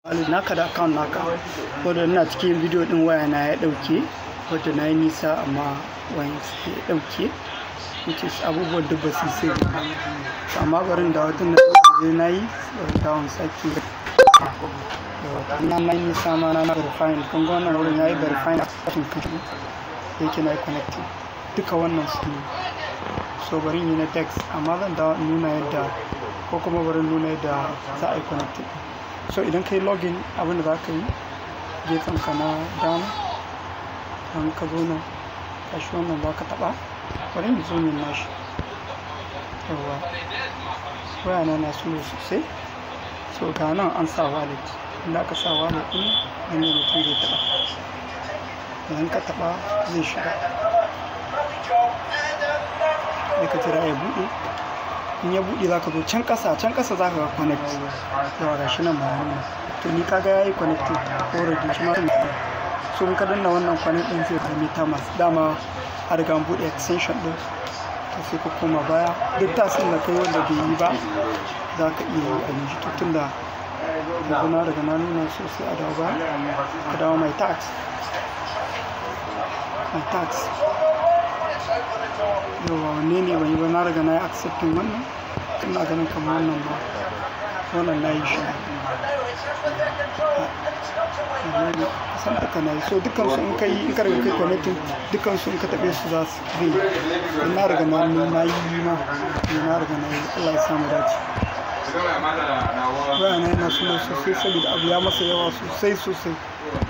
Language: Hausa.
wallet naka da account naka wadda ina cikin bidiyo din waya na ya dauke wadda na yi nisa amma wayan su ya dauke which is abubuwan duk ba su sai amma barin da wata na zai na yi bari dawon sake na na yi nisa ma na na verifying kun ga wannan wurin ya yi verifying a kashin kashi yake na yi connecting duka wannan su ne so bari yi na text amma zan dawo nuna yadda ko kuma bari nuna yadda za a yi connecting so idan ka yi login abin da za ka yi gefen ka na dama don ka zo nan kashi wannan za ka taba bari in zo min nashi yawa waya na na suno sosai so ga nan an sa wallet inda aka sa wallet din nan ne mutum zai taba idan ka taba zai shiga sai ka jira ya buɗe in ya buɗe za ka zo can ƙasa can ƙasa za ka ga connect yawa ga shi nan ba nuna to ni kaga ya yi connecting already shi ma so in ka danna wannan connect din zai zama ta masu dama a riga buɗe extension din to sai ka koma baya duk tasin da kai wanda bai yi ba za ka iya yi a yanzu to tun da yanzu na daga na nuna sosai a dawo baya ka dawo my tax my tax yawa wanne ne ban yi ba na riga na yi accepting wannan ina ganin kamar wannan ba wannan na yi shi san duka na yi so dukkan su in ka yi in ka riga kai connecting dukkan su in ka taɓe su za su zai in na riga na na yi ma na riga na yi Allah ya samu dace bayana yana suna sosai saboda abu ya masa yawa sosai sosai